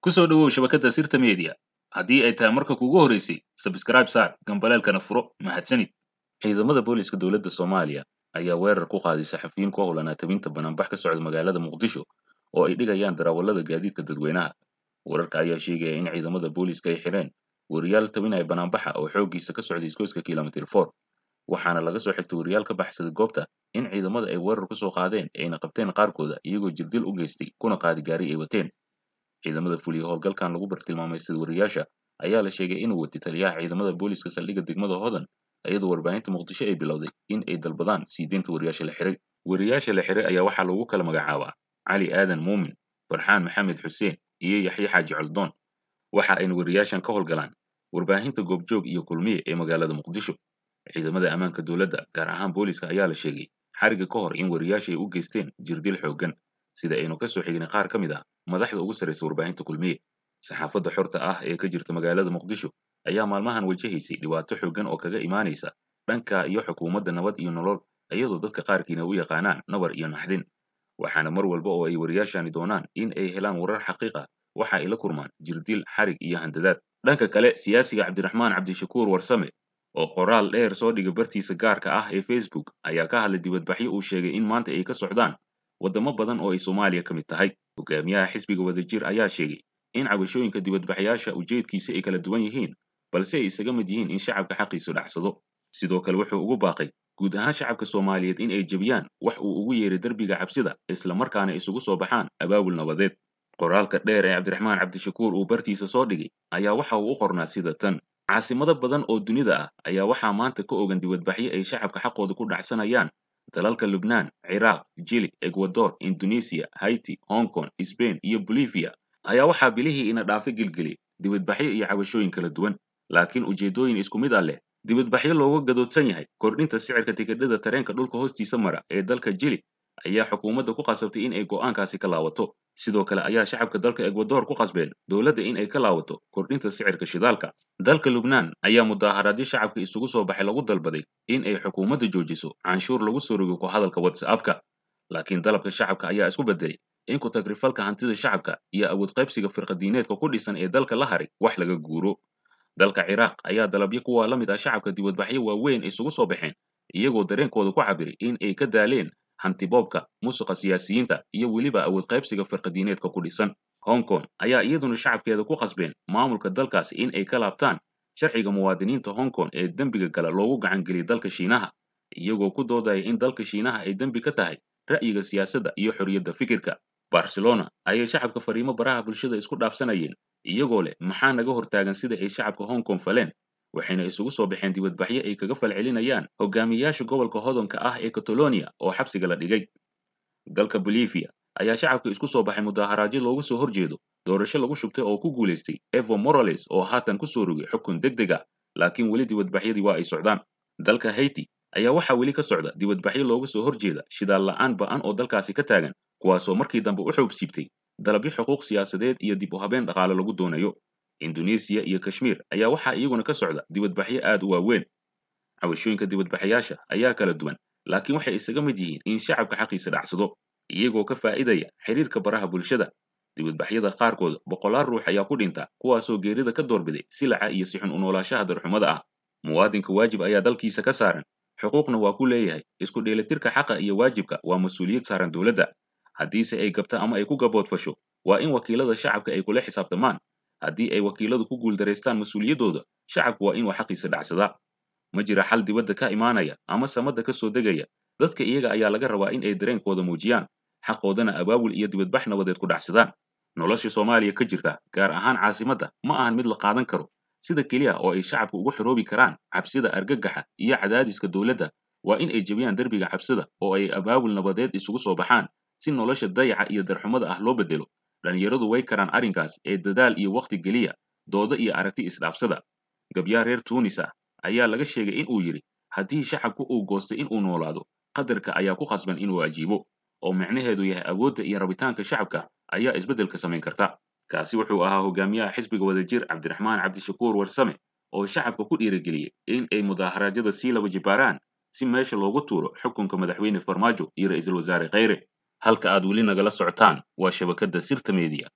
ku soo dhowow shabakadda sirta media haddii ay tahay marka kugu horeysay sabskraib saar gambaleelkana furo mahadsanid ciidamada booliiska dowladda soomaaliya ayaa weerar ku qaaday saxafiyiin ku howlanaa tabinta banaanbax ka socda magaalada muqdisho oo ay dhigayaan darawallada gaadiidka dadweynaha wararka ayaa sheegaya in ciidamada booliiska ay xireen weriyaal tabinaya banaanbaxa oo xooggiisa ka socday isgoyska kilomitir for waxaana laga soo xigtay weriyaal ka baxsaday goobta in ciidamada ay weerar ku soo qaadeen ayna qabteen qaarkooda iyagoo jirdil u geystay kuna qaadi gaari ay wateen ciidamada fuliya howlgalkan lagu bartilmaamaystay weriyaasha ayaa la sheegay inuu watay taliyaha ciidamada booliiska saldhigga degmada hodan iyadoo warbaahinta muqdisho ay bilowday in ay dalbadaan sii deynta weriyaasha la xiray weriyaasha la xiray ayaa waxaa lagu kala magacaabaa cali aadan muumin farxaan maxamed xuseen iyo yaxye xaaji coldoon waxa ayna weriyaashan ka howlgalaan warbaahinta goobjoog iyo kulmiye ee magaalada muqdisho ciidamada ammaanka dowladda gaar ahaan booliiska ayaa la sheegay xariga ka hor in weriyaasha ay u geysteen jirdil xooggan sida aynu ka soo xignay qaar ka mid ah madaxda ugu sarraysa warbaahinta kulmiye saxaafadda xorta ah ee ka jirta magaalada muqdisho ayaa maalmahan wajahaysay dhibaato xooggan oo kaga imaanaysa dhanka iyo xukuumadda nabad iyo nolol iyadoo dadka qaarkiina u yaqaanaan nabar iyo naxdin waxaana mar walba oo ay weriyaashani doonaan in ay helaan warar xaqiiq ah waxa ay la kurmaan jirdil xarig iyo handadaad dhanka kale siyaasiga cabdiraxmaan cabdishakuur warsame oo qoraal dheer soo dhiga bartiisa gaarka ah ee facebook ayaa ka hadlay dibadbaxyo uu sheegay in maanta ay ka socdaan waddamo badan oo ay soomaaliya ka mid tahay hogaamiyaha xisbiga wadajir ayaa sheegay in cabashooyinka dibadbaxyaasha ujeedkiisa ay kala duwan yihiin balse ay isaga mid yihiin in shacabka xaqiisu dhacsado sidoo kale wuxuu ugu baaqay guud ahaan shacabka soomaaliyeed in ay jebiyaan wax uu ugu yeeray derbiga cabsida isla markaana isugu soo baxaan abaabul nabadeed qoraalka dheer ee cabdiraxmaan cabdishakuur uu bartiisa soo dhigay ayaa waxa uu u qornaa sida tan caasimado badan oo dunida ah ayaa waxaa maanta ka ogan dibadbaxyo ay shacabka xaqooda ku dhacsanayaan dalalka lubnaan ciraaq jili ekwador indonesiya haiti hong kong sbain iyo bolivia ayaa waxaa bilihii ina dhaafa gelgeliyay dibadbaxyo iyo cabashooyin kala duwan laakiin ujeeddooyin isku mid ah leh dibadbaxyo looga gadoodsan yahay kordhinta sicirka tikidhada tareenka dhulka hoostiisa mara ee dalka jili ayaa xukuumadda ku qasabtay in ay go'aankaasi ka laawato sidoo kale ayaa shacabka dalka ekwador ku qasbeen dowladda in ay ka laawato kordhinta sicirka shidaalka dalka lubnaan ayaa mudaaharaadyo shacabka isugu soo baxay lagu dalbaday in ay xukuumadda joojiso canshuur lagu soo rogo ku hadalka whatsappka laakiin dalabka shacabka ayaa isku bedelay in ku tagrifalka hantida shacabka iyo awood qaybsiga firqadiineedka ku dhisan ee dalka la haray wax laga guuro dalka ciraaq ayaa dalabyo kuwaa la mid ah shacabka dibadbaxyo waaweyn isugu soo baxeen iyagoo dareenkooda ku cabiray in ay ka daaleen hantiboobka musuqa siyaasiyiinta iyo weliba awood qaybsiga firqadiineedka ku dhisan hong kong ayaa iyaduna shacabkeeda ku qasbeen maamulka dalkaasi in ay ka laabtaan sharciga muwaadiniinta hong kong ee dembiga gala loogu gacangeliyay dalka shiinaha iyagoo ku doodaya in dalka shiinaha ay dembi ka tahay ra'yiga siyaasadda iyo xorriyadda fikirka barcelona ayay shacabka fariimo baraha bulshada isku dhaafsanayeen iyagoo leh maxaa naga hortaagan sida ay shacabka hong kong faleen waxayna isugu soo baxeen dibadbaxyo ay kaga falcelinayaan hogaamiyayaasha gobolka hodonka ah ee catalonia oo xabsiga la dhigay dalka bolivia ayaa shacabka isku soo baxay mudaaharaadyo loogu soo horjeedo doorasho lagu shubtay oo ku guulaystay evo morales oo haatan ku soo rogay xukun deg deg ah laakiin weli dibadbaxyadii waa ay socdaan dalka haiti ayaa waxaa weli ka socda dibadbaxyo looga soo horjeeda shidaal la'aan ba'an oo dalkaasi ka taagan kuwaasoo markii dambe u xoog siibtay dalabyo xuquuq siyaasadeed iyo dib u habeen dhaqaale lagu doonayo indonesiya iyo kashmiir ayaa waxaa iyaguna ka socda dibadbaxyo aad u waaweyn cabashooyinka dibadbaxayaasha ayaa kala duwan laakiin waxay isaga mid yihiin in shacabka xaqiisa dhacsado iyagoo ka faa'idaya xiriirka baraha bulshada dibadbaxyada qaarkood boqolaal ruux ayaa ku dhinta kuwaasoo geerida ka doorbiday silaca iyo sixun u noolaashaha darxumada ah muwaadinka waajib ayaa dalkiisa ka saaran xuquuqna waa ku leeyahay isku dheelitirka xaqa iyo waajibka waa mas-uuliyad saaran dowladda haddiise ay gabta ama ay ku gaboodfasho waa in wakiilada shacabka ay kula xisaabtamaan haddii ay wakiiladu ku guuldaraystaan mas-uuliyaddooda shacabku waa inuu xaqiisa dhacsadaa ma jira xal dibadda ka imaanaya ama samadda ka soo degaya dadka iyaga ayaa laga rabaa in ay dareenkooda muujiyaan xaqoodana abaabul iyo dibadbax nabadeed ku dhacsadaan nolosha soomaaliya ka jirta gaar ahaan caasimadda ma ahan mid la qaadan karo sida keliya oo ay shacabku ugu xoroobi karaan cabsida argagaxa iyo cadaadiska dowladda waa in ay jebiyaan derbiga cabsida oo ay abaabul nabadeed isugu soo baxaan si nolosha dayaca iyo darxumada ah loo bedelo dhallinyaradu way karaan arrinkaas ee dadaal iyo wakhti geliya doodo iyo aragti isdhaafsada gabyaa reer tuunis ah ayaa laga sheegay in uu yidhi haddii shacabku uu goostay in uu noolaado qadarka ayaa ku khasban inuu ajiibo oo micnaheedu yahay awoodda iyo rabitaanka shacabka ayaa isbeddelka samayn karta kaasi wuxuu ahaa hogaamiyaha xisbiga wadajir cabdiraxmaan cabdishakuur warsame oo shacabka ku dhiirigeliyey in ay mudaaharaadyada sii laba jibaaraan si meesha loogu tuuro xukunka madaxweyne farmaajo iyo ra'iisul wasaare kheyre halka aad weli nagala socotaan waa shabakadda sirta media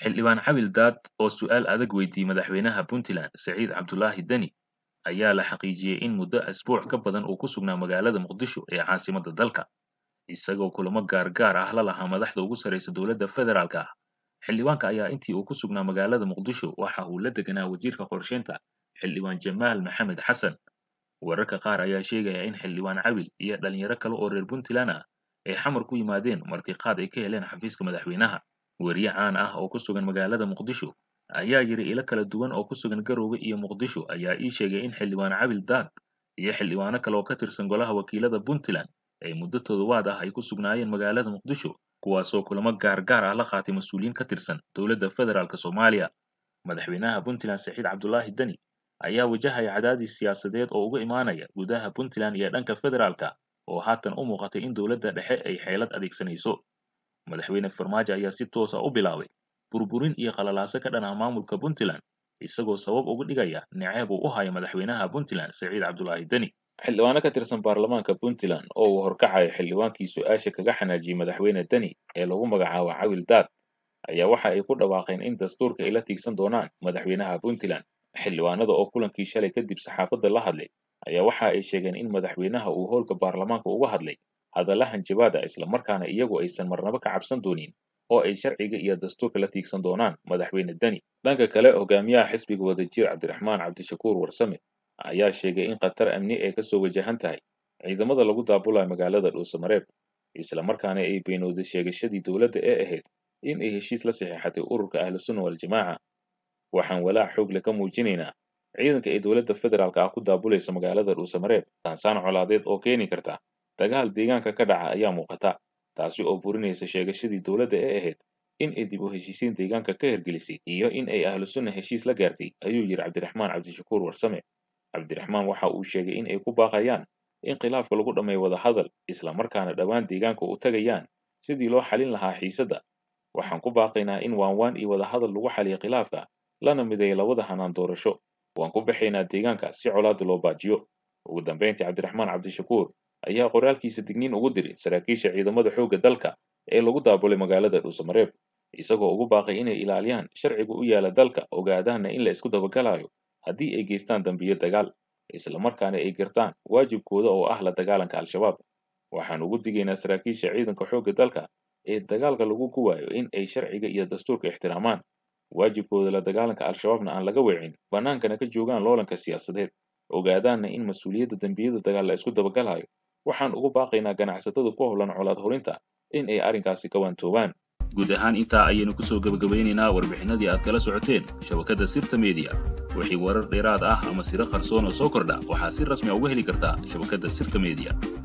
xildhibaan cabil daad oo su'aal adag weydiiyey madaxweynaha puntland saciid cabdulaahi deni ayaa la xaqiijiyey in muddo asbuuc ka badan uu ku sugnaa magaalada muqdisho ee caasimadda dalka isagoo kulamo gaargaar ah la lahaa madaxda ugu sarraysa dowladda federaalka ah xildhibaanka ayaa intii uu ku sugnaa magaalada muqdisho waxa uu la deganaa wasiirka qorsheynta xildhibaan jamaal maxamed xasan wararka qaar ayaa sheegaya in xildhibaan cabil iyo dhalinyaro kale oo reer puntland ah ay xamar ku yimaadeen martiqaad ay ka heleen xafiiska madaxweynaha weriye caan ah oo ku sugan magaalada muqdisho ayaa yidhi ilo kala duwan oo ku sugan garoowe iyo muqdisho ayaa ii sheegay in xildhibaan cabil daad iyo xildhibaano kale oo ka tirsan golaha wakiilada puntland ay muddo toddobaad ah ay ku sugnaayeen magaalada muqdisho kuwaasoo kulamo gaargaar ah la qaatay mas-uuliyiin ka tirsan dowladda federaalk soomaaliya madaxweynaha puntland saciid cabdulaahi deni ayaa wajahaya cadaadis siyaasadeed oo uga imaanaya gudaha puntland iyo dhanka federaalka oo haatan u muuqatay in dowladda dhexe ay xeelad adeegsanayso madaxweyne farmaajo ayaa si toosa u bilaabay burburin iyo qalalaaso ka dhan ah maamulka puntland isagoo sabab uga dhigaya niceeb uu u hayo madaxweynaha puntland saciid cabdulaahi deni xildhibaano ka tirsan baarlamaanka puntland oo uu horkacayo xildhibaankii su-aasha kaga xanaajiyey madaxweyne deni ee lagu magacaabo cawil daad ayaa waxa ay ku dhawaaqeen in dastuurka ay la tiigsan doonaan madaxweynaha puntland xildhibaanada oo kulankii shalay kadib saxaafadda la hadlay ayaa waxa ay sheegeen in madaxweynaha uu howlka baarlamaanka uga hadlay hadalla hanjabaada islamarkaana iyagu aysan marnaba ka cabsan doonin oo ay sharciga iyo dastuurka la tiigsan doonaan madaxweyne deni dhanka kale hogaamiyaha xisbiga wadajir cabdiraxmaan cabdishakuur warsame ayaa sheegay in khatar amni ay kasoo wajahan tahay ciidamada lagu daabulayo magaalada dhuusamareeb islamarkaana ay beenowday sheegashadii dowladda ee ahayd in ay heshiis la saxeexatay ururka ahlusunna waljamaaca waxaan walaac xoog le ka muujinaynaa ciidanka ay dowladda federaalk ah ku daabulaysa magaalada dhuusamareeb saansaan colaadeed oo keeni karta dagaal deegaanka ka dhaca ayaa muuqata taasi oo burinaysa sheegashadii dowladda ee ahayd in ay dib u heshiisiin deegaanka ka hirgelisay iyo in ay ahlusunna heshiis la gaartay ayuu yidhi cabdiraxmaan cabdishakuur warsame cabdiraxmaan waxa uu sheegay in ay ku baaqayaan in khilaafka lagu dhammeeyo wadahadal islamarkaana dhowaan deegaanka u tagayaan sidii loo xalin lahaa xiisadda waxaan ku baaqaynaa in waanwaan iyo wadahadal lagu xaliyo khilaafka lana mideeyo labada hanaan doorasho waan ku baxaynaa deegaanka si colaada loo baajiyo ugu dambayntii cabdiraxmaan cabdishakuur ayaa qoraalkiisa digniin ugu diray saraakiisha ciidamada xoogga dalka ee lagu daabulay magaalada dhuusamareeb isagoo ugu baaqay inay ilaaliyaan sharciga u yaala dalka ogaadaana in la isku dabagalayo haddii ay geystaan dambiyo dagaal islamarkaana ay gartaan waajibkooda oo ah la dagaalanka al-shabaab waxaan ugu digaynaa saraakiisha ciidanka xoogga dalka ee dagaalka lagu guwaayo in ay sharciga iyo dastuurka ixtiraamaan waajibkooda la dagaalanka al-shabaabna aan laga weecin bannaankana ka joogaan loolanka siyaasadeed ogaadaana in mas-uuliyadda dembiyada dagaal la isku dabagalayo waxaan ugu baaqaynaa ganacsatada ku howlan colaad horinta in ay arrinkaasi ka waantoobaan guud ahaan intaa ayaynu kusoo gebagabaynaynaa warbixinadii aad kala socoteen shabakadda sirta mediya wixii warar dheeraad ah ama siro qarsoon oo soo kordha waxaa si rasmi a uga heli kartaa shabakadda sirta mediya